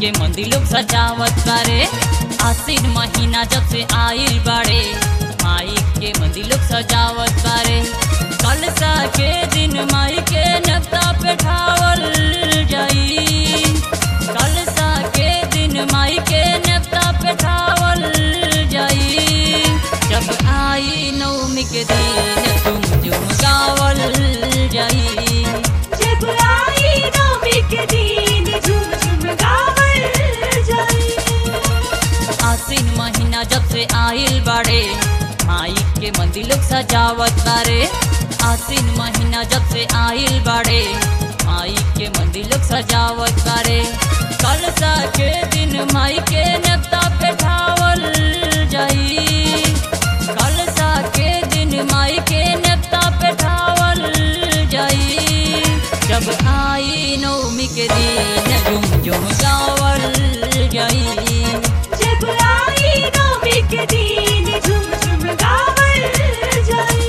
के मंदिर लोग सजावत बारे आसिन महीना जब से आइल बाड़े माई के मंदिर लोग सजावत बारे कलसा के दिन माई के नक्ता पे ठावल जाई कलसा के दिन माई के नक्ता पे ठावल जाई जब आई नवमी के दिन तुम जुम गावल जाई जब आई नवमी के दिन झूम झूम गावल जाई आसिन महीना जब से आइल बाड़े माई के मंदिर लोग सजावत बारे आसिन महीना जब से आइल बाड़े माई के मंदिर लोग सजावत बारे कलसा के दिन माई के नक्ता पे ठावल जाई कलसा के दिन माई के नक्ता पे ठावल जाई जब आई नवमी के दिन झुम झुम गावल जाई जब आई नवमी के दिन झूम झूम गावल जाई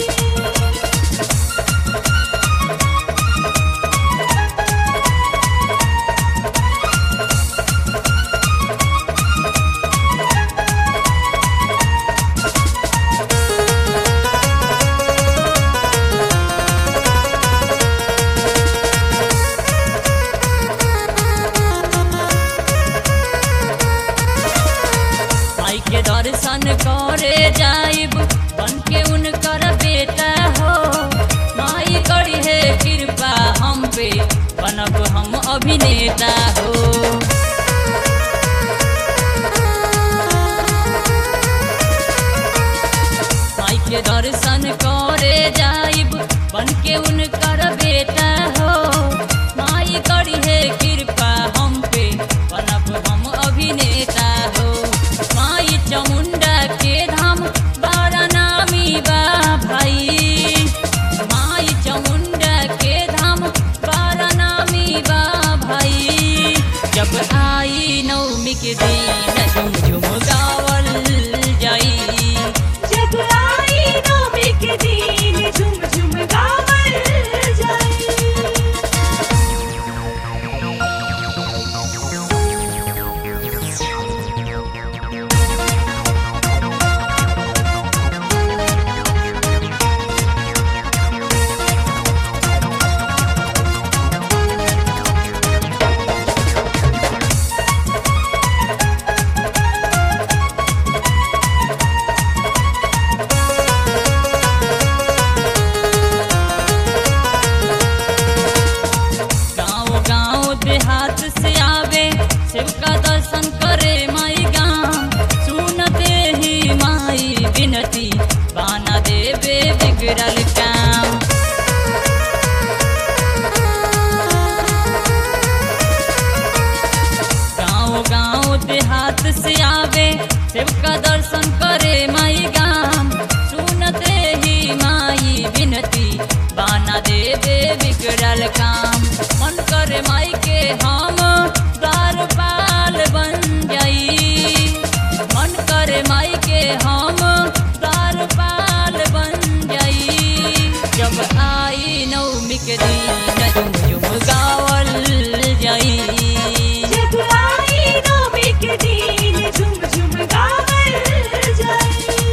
माई के दर्शन करे जाइब बन के उनकर बेटा हो माई करी है कृपा हम पे बनब हम अभिनेता हो माई के दर्शन करे जाइब बन के उनकर बेटा हो माई करी है कृपा हम पे बनब हम अभिनेता हो माई चामुंडा के धाम बड़ा नामी बा भाई माई चामुंडा के धाम बड़ा नामी बा भाई जब आई नवमी के दिन झुम झुम गावल जाई जब आई नवमी के दिन झूम झूम गावल जाई गाँव गाँव देहात से आवे शिव का दर्शन करे माई गाँव सुनते ही माई विनती बाना देवे बिगड़ल काम गाँव गाँव देहात से आवे शिव का दर्शन करे माई गाम सुनते ही माई विनती बाना देवे बिगड़ल काम मन करे माई के हम द्वार पाल बन जाई मन करे माई के हम द्वार पाल बन जाई जब आई नवमी के दिन झुम झुम गावल जाई जब आई नवमी के दिन झूम झूम गावल जाई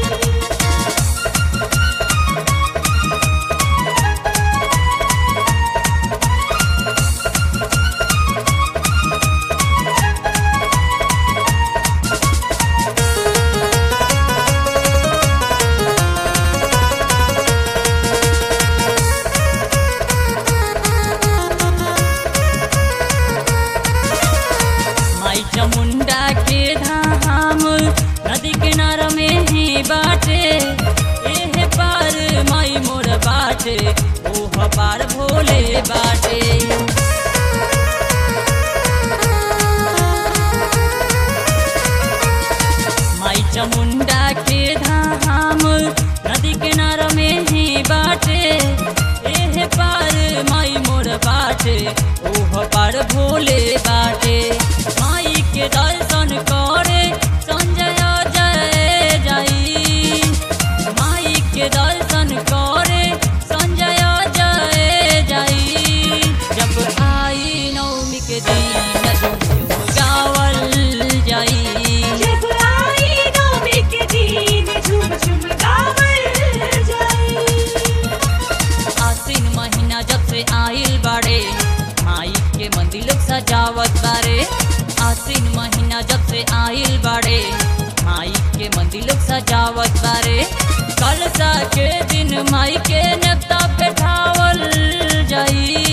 माई चामुंडा के धाम नदी किनारा में ही बाटे एह पार माई मोर बाटे ओह पार भोले बाटे माई चामुंडा के धाम नदी किनारा में ही बाटे एह पार माई मोर बाटे ओह पार भोले बाटे माई के दर्शन करे संजय जय जाई माई के दर्शन करे संजय जय जाई जब आई नवमी के दिन झुम झुम गावल सजावत बारे आसिन महीना जब से आइल बाड़े माई के मंदिर लोग सजावत बारे कलसा के दिन माई के नेता बैठावल जाई